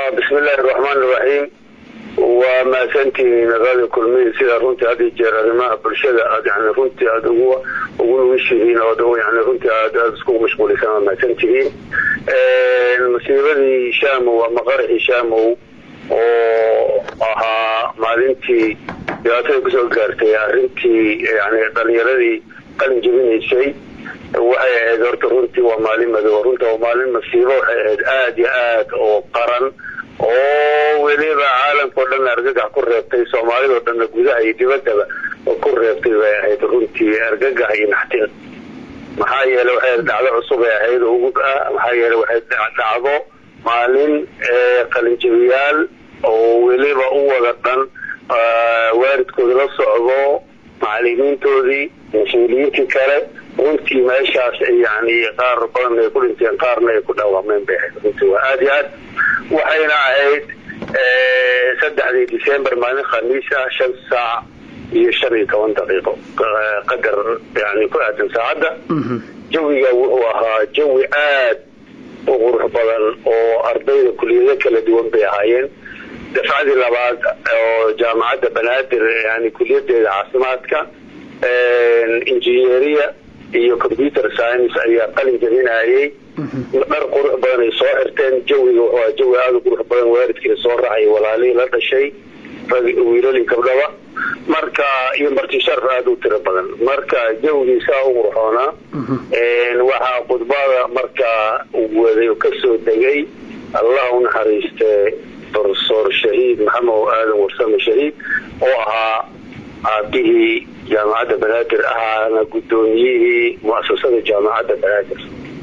bismillahi raxmaan iraxiim waa mahadsantihiin radio kulmihi sida runtii had iyo jeer arrimaha bulshada aad yani runtii aada ugu ugu nugishihiin oo yani runtii aad aada isku mashquulisan waa mahadsantihiin musiibadii shaamow ama qaraxii shaamow oo ahaa maalintii dhibaatada kusoo gaartay arrintii yani dhalinyaradii qalin jebinaysay waxay ahayd horta runtii waa maalin madow runta waa maalin masiibo waxay ahayd aada iyo aad oo qaran oo weliba caalamka o dhan argagax ku reebtay soomaalidao dhanna gudaha iyo dibaddaba ku reebtay bay ahayd runtii argagax iyo naxtin maxaa yeele waxay dhacdo cusub ay ahayd ugub ah maxaa yeele waxay dhacdo maalin qalinjabiyaal oo weliba u wada dhan waalidkooda la socdo macalimiintoodii mas-uuliyiintii kale runtii meeshaas yani qaar badan ay ku dhinteen qaarna ay ku dhaawameen bay ahayd runtii waa aada iyo aad waxayna ahayd saddexdii december maalin khamiis ah shan saac iyo shan iyo toban daqiiqo qadar yani ku aadan saacadda jawiga wuxuu ahaa jawi aad u qurux badan oo ardayda kuliyado kala duwan bay ahaayeen dafcadii labaad oo jaamacadda banaadir yani kuliyadeeda caafimaadka injineeriya iyo computer science ayaa qalin jabinayay dhar qurux badan ay soo xirteen jawiga wuxuu jawi aada u qurux badan waalidkii soo raacay walaalihii la dhashay wiilali gabdhaba marka iyo martisharf aada u tiro badan marka jawigii saa u qurxoonaa waxaa khudbada markaa waday kasoo degay allah u naxariiste profesor shahiid maxamed aadan warsame shahiid oo ahaa aabihii jaamacadda banaadir ahaana guddoomiyihii muasasada jaamacadda banaadir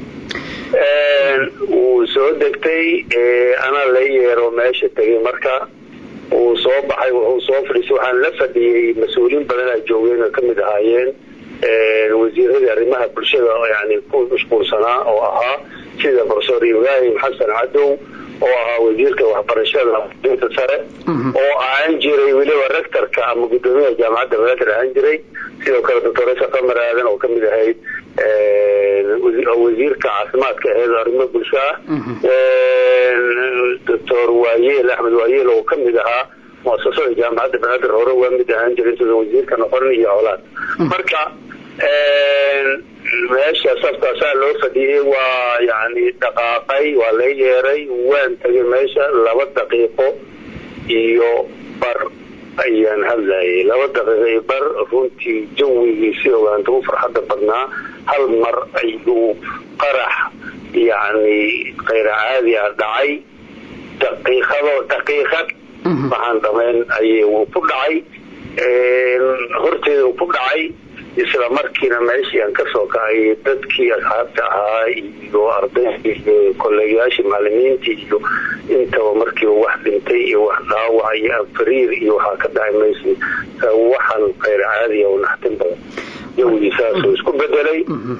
wuu soo degtay anaa la yeero meesha tegay marka wuu soo baxay wuxuu soo fadhiisay waxaan la fadhiyey mas-uuliyiin badanaa joogeen oo kamid ahaayeen wasiiradii arrimaha bulshada yani ku mashquulsanaa oo ahaa sida profesor ibraahim xasan cadow oo ahaa wasiirka waxbarashada inta sare oo ahaan jiray weliba rectorka ama guddoomiyaha jaamacadda banaadir ahaan jiray sidoo kale doctoresa qamar aadan oo kamid ahayd wasiirka caafimaadka aheed arrimo bulsho ah doctor waayeel axmed waayeel oo kamid ahaa muasasada jaamacadda banaadir hore waa mid ahaan jiray intuusan wasiirka noqonin iyo howlaad marka meesha safkaasaa loo fadhiyey waa yani dhaqaaqay waa la yeeray waan tagay meesha laba daqiiqo iyo bar ayaan hadlayay laba daqiiqo iyo bar runtii jawigii si ogaanta u farxadda badnaa hal mar ayuu qarax yani kayra caadi ah dhacay daqiiqado daqiiqad waxaan dhamayn ayay uu ku dhacay horteeda uu ku dhacay isla markiina meeshii aan kasoo kacay dadkii asxaabta ahaa iyo ardaydii iyo kolleegayaashii macalimiintii iyo intaba markiiba wax dhintay iyo wax dhaawac iyo afariir iyo waxaa ka dhacay maysi waxaan kayr caadiya oo naxtin badan jawgii saasuu isku bedelay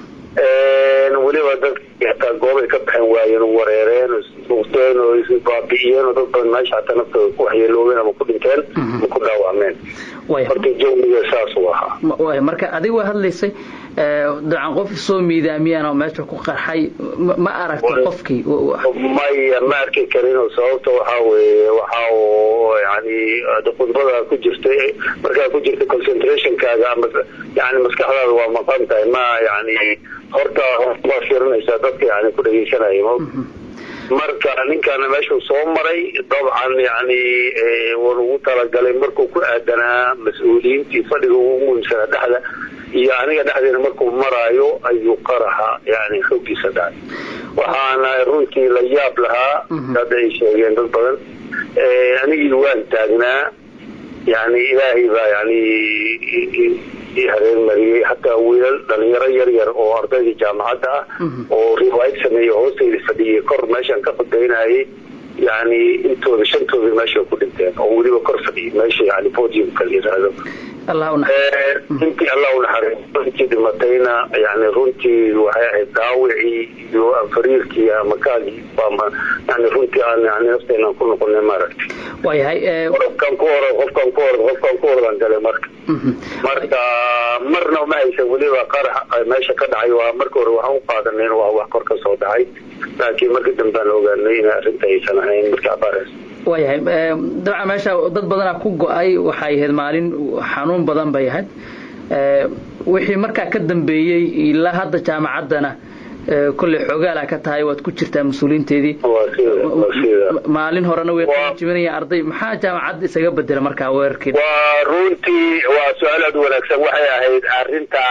weliba dadkii hataa goobay ka baxeen waayeen wareereen ismuqteen oo isbaabi'iyeen oo dad badan meesha hataa naftooda ku waxyeeloobeen ama ku dhinteen ama ku dhaawacmeen horta jawiga saasuu ahaa marka adiga waa hadlaysay dacan qof soo miidaamiyaan oo meesha ku qarxay ma aragta qofkii maya ma arki karinoo sababta waxaa weeye waxa yani khudbada ku jirtay markaa ku jirta concentrationkaaga ama yani maskaxdaada waa maqan tahay ma yani horta waa fiirinaysaa dadka yani ku dhegeysanaya marka ninkaana meeshuu soo maray dabcan yani wan ugu talagalay markuu ku aadanaa mas-uuliyiintii fadhiga ugu muhiimsanaa dhexda iyo aniga dhexdeena markuu maraayo ayuu qaraxa yani xoogiisa dhacay waxaana runtii la yaab lahaa hadda ay sheegeen dad badan anigii waan taagnaa yani ilaahay baa yani hareermariyey hataa wiilal dhalinyaro yar yar oo ardaydii jaamacadda ah oo riwaayad sameeyey hoostayda fadhiyey kor meeshaan ka fadaynayay yani intooda shantooda meesha ku dhinteen oo weliba kor fadhiyay meesha yani podiumka la yiraahdo intii allah unaxariisto intii dhimatayna yani runtii waxay ahayd daawicii iyo afariirkii ama kaagii yani runtii aan yani nafteena ku noqonay maaragtay waayahay qofkan ku orod qofkan ku orod qofkan ku orodan gale marka marka marna ma haysan weliba qarax meesha ka dhacay waa marka hore waxaan u qaadanay waa wax kor ka soo dhacay laakiin marka dambaan ogaanay in arrinta aysan ahayn marka abaarays waayahay dabcan meesha dad badanaa ku go-ay waxay ahayd maalin xanuun badan bay ahayd wixii markaa ka dambeeyey ilaa hadda jaamacaddana kolley xoogaala ka tahay waad ku jirtaa mas-uuliinteedii maalin horena way jibinayaan arday maxaa jaamacadda isaga bedela markaa weerarkii waa runtii waa su-aal aad wanaagsan waxay ahayd arrinta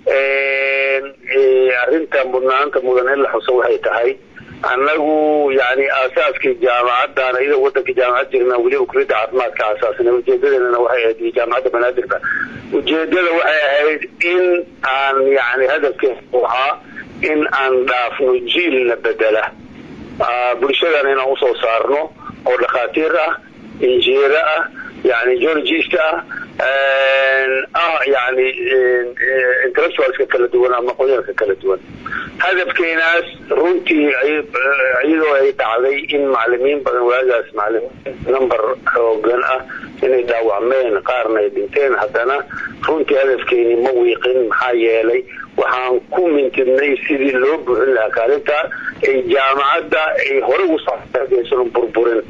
arrinta mudnaanta mudan in la xuso waxay tahay annagu yani aasaaskii jaamacaddan iyadoo wadanka jaamacad jirna weliba kuliyadda caafimaadka aasaasnay ujeedadeedana waxay ahayd iyo jaamacadda banaadirka ujeedada waxay ahayd in aan yani hadafkeedu ahaa in aan dhaafno jiilna bedela bulshadana inaan usoo saarno oo dhakhaatiir ah injineero ah yani geologist ah ah yani intellectualska kala duwan ama aqoonyaanka kala duwan hadafkeenaas runtii iyadoo ay dhacday in macalimiin badan waagaas macalimiin number xoogan ah inay dhaawacmeen qaarna ay dhinteen haddana runtii hadafkeeni ma wiiqin maxaa yeelay waxaan ku mintidnay sidii loo buuxin lahaa kaalinta ay jaamacadda ay hore ugu soaysan burburin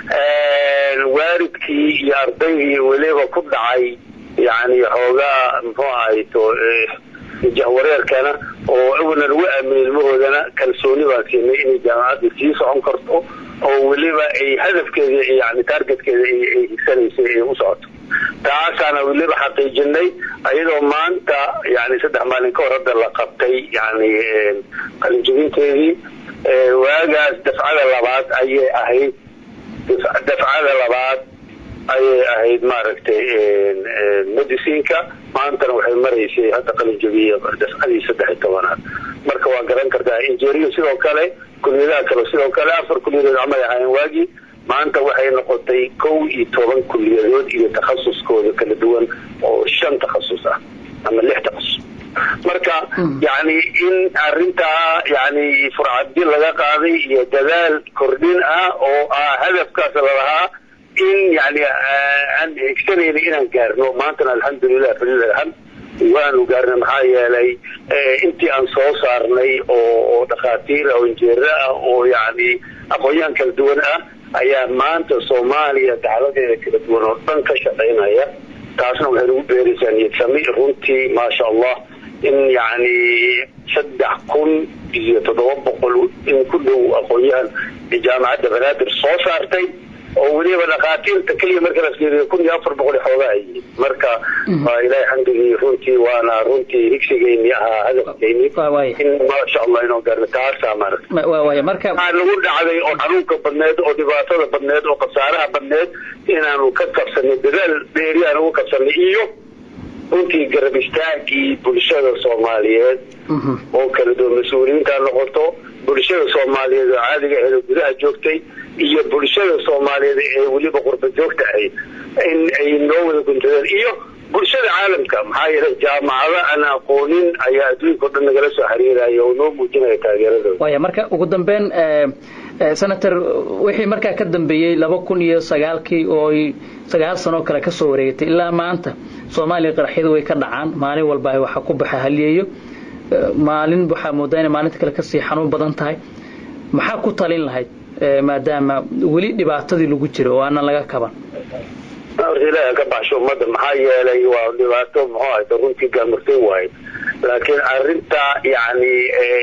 waalidkii iyo ardaygii weliba ku dhacay yani xoogaa muxuu ahayto jahwareerkana oo awalna lagu aaminay ilmahoodana kalsooni baan siinay inay jaamacadda sii socon karto oo weliba ay hadafkeeda yani taargetkeeda ay higsanaysay ay u socoto taasaana weliba xaqiijinay iyadoo maanta yani saddex maalin ka hor hadda la qabtay yani qalinjibinteedii waagaas dafcada labaad ayay ahayd dafcada labaad ayay ahayd maaragtay medicinka maantana waxay maraysay hadda qalinjabiya dafcadii saddex iyo tobanaad marka waa garan kartaa injeriya sidoo kale kuliyadaha kale sidoo kale afar kuliyadood camay ahaayeen waagii maanta waxay noqotay kow iyo toban kuliyadood iyo takhasuskooda kala duwan oo shan takhasus ah ama lix takhasus marka yani in arintaa yani furcadi laga qaaday iyo dadaal kordhin ah oo ah hadafkaas lalahaa in yani aan higsanayna inaan gaarno maantana alxamdulilah falilhamd waanu gaarnay maxaa yeelay intii aan soo saarnay oo dhakhaatiir ah oo injeero ah oo yani aqoon-yahan kala duwan ah ayaa maanta soomaaliya dacladeeda kala duwan oo dhan ka shaqaynaya taasna waxay nagu beeraysaa niyadsami runtii maasha allah in yani saddex kun iyo toddoba boqol in ku dhow aqoon-yahan jaamacadda banaadir soo saartay oo weliba dhakhaatiirta keliya marka la fiiriyo kun iyo afar boqol xoogaa ay yihiin marka waa ilaahay xamdigii runtii waana runtii higsigeyni ahaa hadafkeyni in maasha allah inoo gaarno taasaa marka waxaa nagu dhacday oo xanuunka badneed oo dhibaatada badneed oo khasaaraha badneed inaanu ka kabsanay dadaal dheeri aan ugu kabsanay iyo runtii garab istaagii bulshada soomaaliyeed oo kala duwan mas-uuliyiinta noqoto bulshada soomaaliyeed oo caadiga ahayd oo gudaha joogtay iyo bulshada soomaaliyeed ee weliba qurba joogta ahayd in ay noo wada guntadeen iyo bulshada caalamka maxaa yeelay jaamacado aan aqoonin ayaa adduunka o dhan nagala soo xiriiraya oo noo muujinaya taageeradooda waya marka ugu dambeyn senator wixii markaa ka dambeeyey laba kun iyo sagaalkii oo sagaal sanoo kale kasoo wareegatay ilaa maanta soomaaliya qaraxyadu way ka dhacaan maalin walba waxa ku baxa haliyeeyo maalin waxaa moodaa inay maalinta kale kasii xanuun badan tahay maxaa ku talin lahayd maadaama weli dhibaatadii lagu jiro oo aanan laga kaban horta ilaaha ka baxsho ummadda maxaa yeelay waa dhibaato muxuu ahayta runtii gaamurtay waaye laakiin arinta yani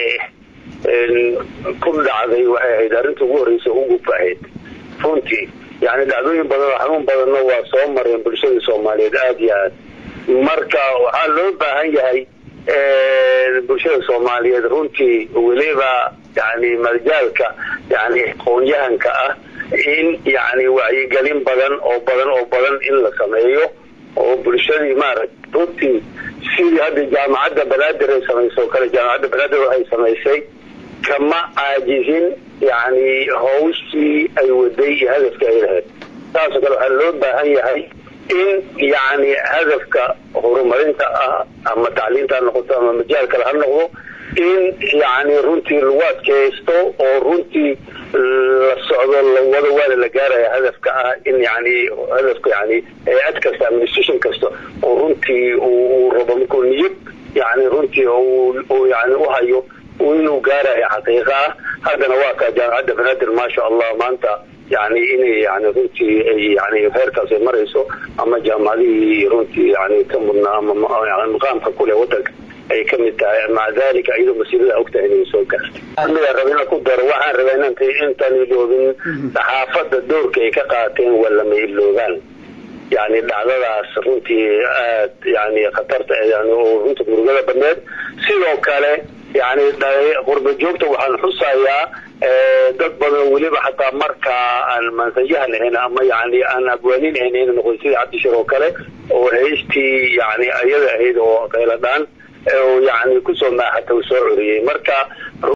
ku dhacday waxay ahayd arrinta ugu horreysa uguba ahayd runtii yani dhacdooyin badan oo xanuun badanna waa soo mareen bulshada soomaaliyeed aada iyo aad marka waxaa loo baahan yahay bulshada soomaaliyeed runtii weliba yani marjaalka yani aqoon-yahanka ah in yani wacyigelin badan oo badan oo badan in la sameeyo oo bulshadii maaragta runtii sidii hadda jaamacadda banaadir ay samayso o kale jaamacadda banaadir waxay samaysay kama caajizin yani hawshii ay waday iyo hadafka ay lahayd saasoo kale waxaa loo baahan yahay in yani hadafka horumarinta ah ama tacliinta ha noqoto ama majaal kale ha noqdo in yani runtii lagu adkaysto oo runtii la socdo lawado waana la gaaraya hadafka ah in yani hadafka yani hay-ad kasta administration kasta oo runtii uu rabo markuu niyad yani runtii yani uhayo inuu gaarayo xaqiiqa ah haddana waa kaa jaamacadda banaadir maasha allah maanta yani inay yani runtii ay yani heerkaas ay marayso ama jaamacadihii runtii yani ka mudnaa ama maqaamka kule wadanka ay ka mid tahay maca dalika iyadoo masiirada ogtahay inay soo gaartay amiga raba inaan ku daro waxaan rabaa inaan intaan iloobin saxaafadda doorka ay ka qaateen waa lama iloogaan yani dhacdadaas runtii aad yani khatarta yani oo runta murugada badneed sidoo kale yani qurba joogta waxaan xusayaa dad badan weliba xataa markaa aan mansayahan ahayn ama yani aan abwaanin ahayn ina noqon sida cabdishir oo kale oo haystii yani ayada ahayd oo qayladhaan yani kusoo maaxata uu soo coriyey marka